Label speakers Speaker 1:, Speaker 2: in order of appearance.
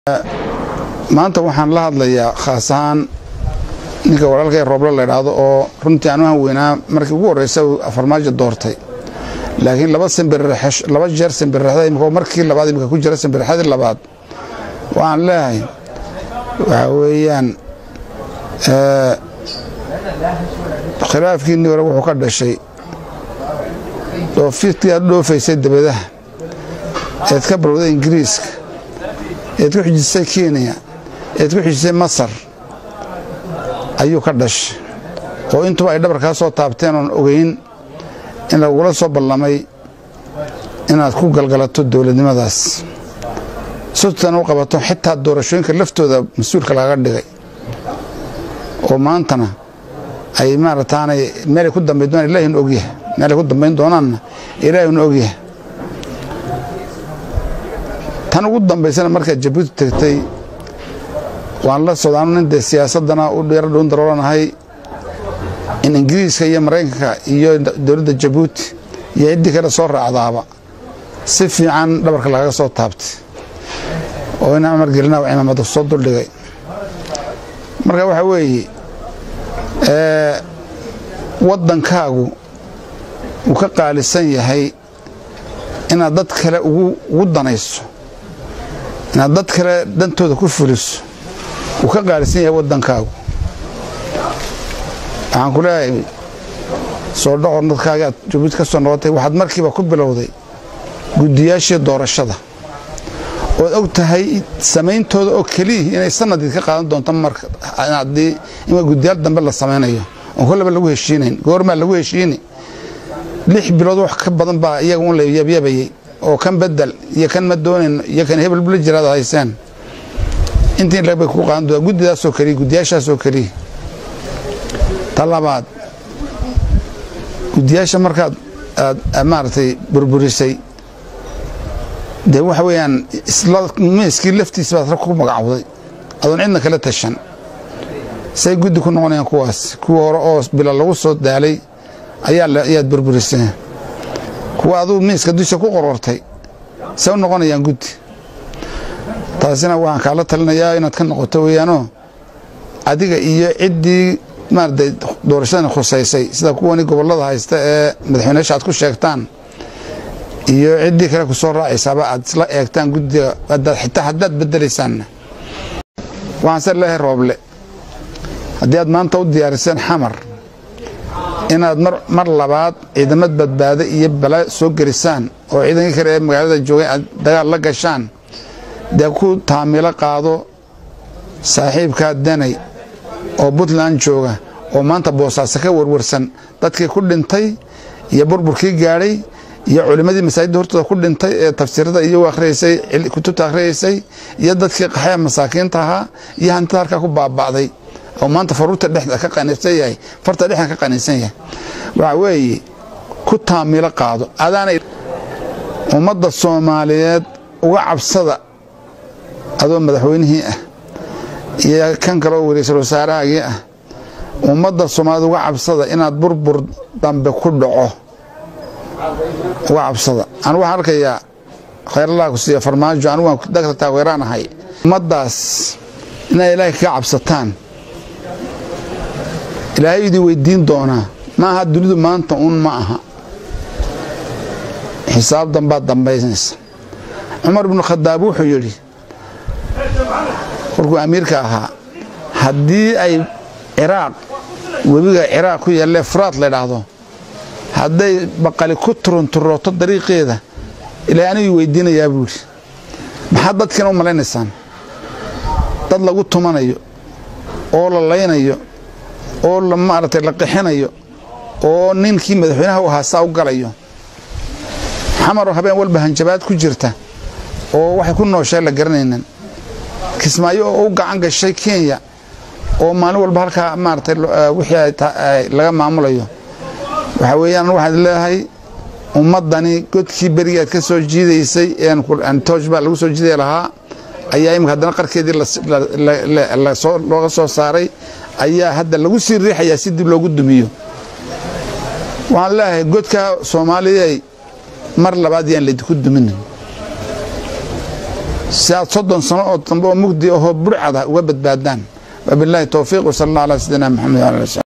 Speaker 1: maanta waxaan la hadlayaa khaas ahaan ninka walaalkay rooblo la idhaahdo oo runtii aan u hanweynaa markii ugu horreysa farmaajo doortay laakiin laba simbirx laba jeer simbirrexda imika markii labaad imika ku jira simbirrexadii labaad waxaan leeyahay waxaa weeyaan khilaafkiinii hore wuxuu ka dhashay dhoofidkii aad dhoofaysay dabadaha eed ka barowday ingiriiska eed ku xijisay kenya eed ku xijisay masar ayuu ka dhashay oo intuba ay dhabar kaa soo taabteen oon ogeyn in lagula soo ballamay inaad ku galgalato dowladnimadaas sutana u qabato xitaa doorashooyinka laftooda mas-uulka lagaga dhigay oo maantana ay maarataanay meelay ku dambayn doonaan ilaahina ogyahay meelay ku dambayn doonaanna ilaahina ogyahay tan ugu dambaysana markaad jabuuti tegtay waan la socdaanu nin dee siyaasaddana u dheero dhuun daroolanahay in ingiriiska iyo maraykanka iyo dowladda jabuuti iyo ciddii kale soo raacdaaba si fiican dhabarka lagaga soo taabtay oo ina amar gelina cimaamada soo duldhigay marka waxaa weeye waddankaagu uu ka qaalisan yahay inaad dad kale ugu danayso inaad dad kale dantooda ku fuliso uu ka qaalisan yahay waddankaagu waxaan ku leeyahay soo dhaqor dadkaaga aad jabuuti ka soo noqotay waxaad markiiba ku bilowday guddiyaashii doorashada ood og tahay samayntooda oo keliyii inay sanadii ka qaadan doonto marka haddii ima guddiyaal dambe la samaynayo oon kollaba lagu heshiinayn goormaa lagu heshiini lix bilood wax ka badan baa iyaga un la yabyabayey oo kan bedel iyo kan ma doonayno iyo kan hebel bula jiraad hayseen intii bay ku qaadan doontaa guddidaasoo keliya guddiyaashaasoo keliya ta labaad guddiyaasha markaad aad maaragtay burburisay dee waxa weeyaan isla miiskii laftiisa baad rag ku magacowday adoon cidna kala tashan say guddi ku noqonayaan kuwaas kuwa hore oo bila lagu soo daalay ayaad burburiseen kuwa aduu miiska dusha ku qorortay say u noqonayaan guddi taasina waxaan kaala talinayaa inaad ka noqoto weeyaanoo adiga iyo ciddii maaragtay doorashadan khusaysay sida kuwani gobollada haysta ee madaxweyneyaasha aad ku sheegtaan iyo ciddii kale ku soo raacaysaaba aad isla eegtaan guddiga xitaa haddaad beddelaysaanna waxaan se leehay rooble haddii aad maanta u diyaariseen xamar inaad mar labaad ciidamad badbaado iyo bala soo gelisaan oo ciidankii kale ee magaalada joogay aad dagaal la gashaan dee ku taamilo qaado saaxiibkaa danay oo puntland jooga oo maanta boosaaso ka warwarsan dadkii ku dhintay iyo burburkii gaadhay iyo culimmadii masaajidda hortooda ku dhintay ee tafsiirada iyo akhriyaysay kutubta akhriyaysay iyo dadkii qaxaya masaakiinta ahaa iyo hantida halkaa ku baaba'day oo maanta faruurta dhexda ka qanisan yahay farta dhexda ka qanisan yahay waxa weeye ku taamilo qaado adaanay ummadda soomaaliyeed uga cabsada adoo madaxweynihii ah iyo kan kale oo wariysal wasaarahaagii ah ummadda soomaaliyed uga cabsada inaad burbur dambe ku dhaco uga cabsada anu waxaan arkayaa khayrallah ku siiya farmaajo anigu waan dagta taageeraan ahay ummaddaas inaad ilaahay kaga cabsataan ilaahay idin weydiin doonaa ma aha dunidu maanta uun ma aha xisaab danbaad dambaynaysa cumar ibnu khadaab wuxuu yidhi korkuu amiirka ahaa haddii ay ciraaq webiga ciraaq ku yaallee furaad la ydhaahdo hadday baqali ku turunturooto dariiqeeda ilaahay anigii weydiinayaa buu yidhi maxaad dadkiina u malaynaysaan dad lagu tumanayo oo la laynayo oo la maaragtay la qixinayo oo ninkii madaxweynaha u ahaa saa u galayo xamaroo habeen walba hanjabaad ku jirta oo waxay ku nooshahay la garanaynan kismaayo oo u gacan gashay kenya oo maalin walba halkaa maaragtay wixii laga maamulayo waxaa weeyaan waxaad leedahay ummaddani godkii berigaad ka soo jiidaysay tooj baa lagu soo jiidaya lahaa ayaa imika haddana qarkeedii looga soo saaray ayaa hadda lagu sii riixayaa si dib loogu dumiyo waxaan leeyahay godka soomaaliyay mar labaad yaan laydinku duminin si aad soddon sano oo dambe oo mugdi ahoo burcada uga badbaadaan wabilaahi towfiiq wasala allah ala sayidina maxamed wala ali